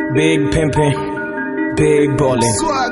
Big pimpin', big ballin'.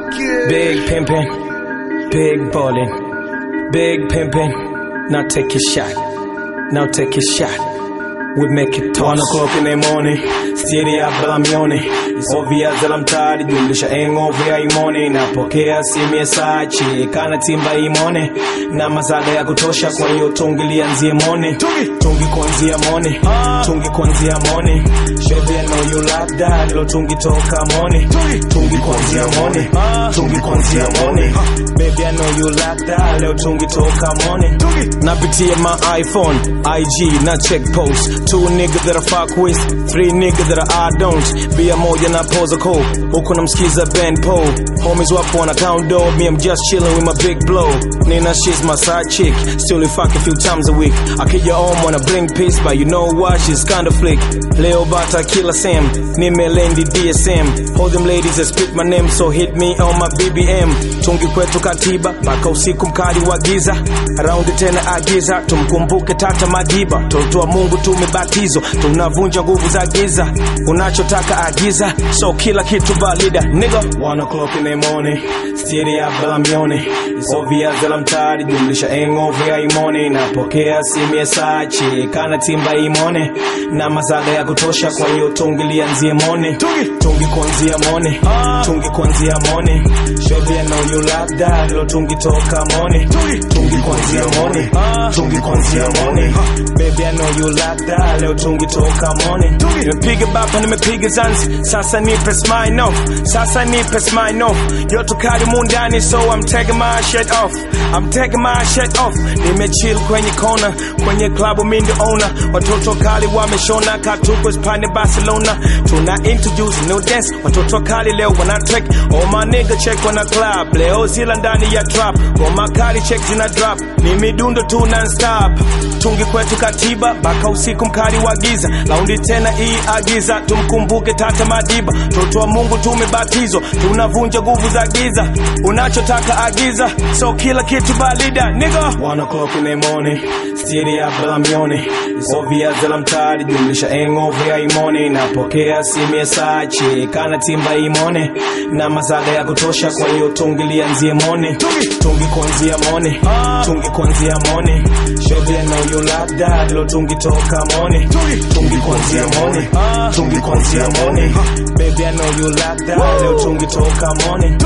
Big pimpin', big ballin'. Big pimpin', now take your shot. Now take your shot. We make it toss. One o'clock in the morning, stiri ya balamioni ovia zala mtari jumlisha engove ya imone napokea simu ya sachi kana timba imone na mazaga ya kutosha kwa hiyo tungi lianzie mone tungi kuanzia mone tungi kuanzia mone baby I know you like that lo tungi toka mone tungi kuanzia mone tungi kuanzia mone baby I know you like that leo tungi toka mone napitia my iPhone IG na check post two niggas that I fuck with three niggas that I don't bia moja na pose call huku namsikiza Ben Paul homies wapo wana count dog me I'm just chilling with my big blow Nina she's my side chick still we fuck a few times a week akija home wanna bring peace but you know what she's kinda flick leo bata kila Sam nimelendi DSM hold them ladies that speak my name so hit me on my BBM tungi kwetu katiba mpaka usiku mkali wa giza raundi tena agiza tumkumbuke tata madiba toto wa Mungu tumebatizwa tunavunja nguvu za giza unachotaka agiza so kila kitu valida nigga one o'clock in the morning stiri ya balamioni ovia zala mtari jumlisha engove ya imone napokea simu ya sachi kana timba imone na mazaga ya kutosha kwa hiyo tungi lianzie mone tungi kuanzia mone tungi kuanzia mone baby I know you like that lo tungi toka mone tungi kuanzia mone tungi kuanzia mone baby I know you like that leo tungi toka mone nimepiga bapa nimepiga zanzi sasa nipe smile off sasa nipe smile off joto kali mundani so I'm taking my shirt off I'm taking my shirt off nimechill kwenye kona kwenye klabu mindi owner watoto kali wameshona katuko spani Barcelona tuna introduce new dance watoto kali leo wana track all my nigga check wana club leo zila ndani ya trap ngoma kali check zina drop ni midundo tu non stop tungi kwetu katiba baka usiku mkali wa giza laundi tena hii agiza tumkumbuke tata madiba toto wa Mungu tumebatizwa tunavunja nguvu za giza unachotaka agiza so kila kitu balida nigga one o'clock in the morning stiri ya balamioni ovia zala mtari jumlisha engove ya imone napokea simu ya sachi kana timba imone na mazaga ya kutosha kwa hiyo tungi lianzie mone tungi kuanzia mone tungi kuanzia mone baby I know you like that lo tungi toka mone tungi kuanzia mone tungi kuanzia mone baby I know you like that leo tungi toka mone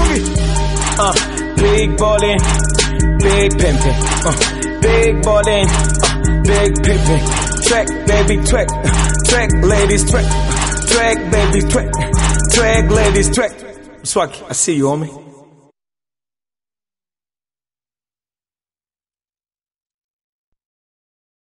uh, big ballin' big pimpin' uh, big ballin' uh, big pimpin' track baby track track ladies track track baby track track ladies track Swag I see you homie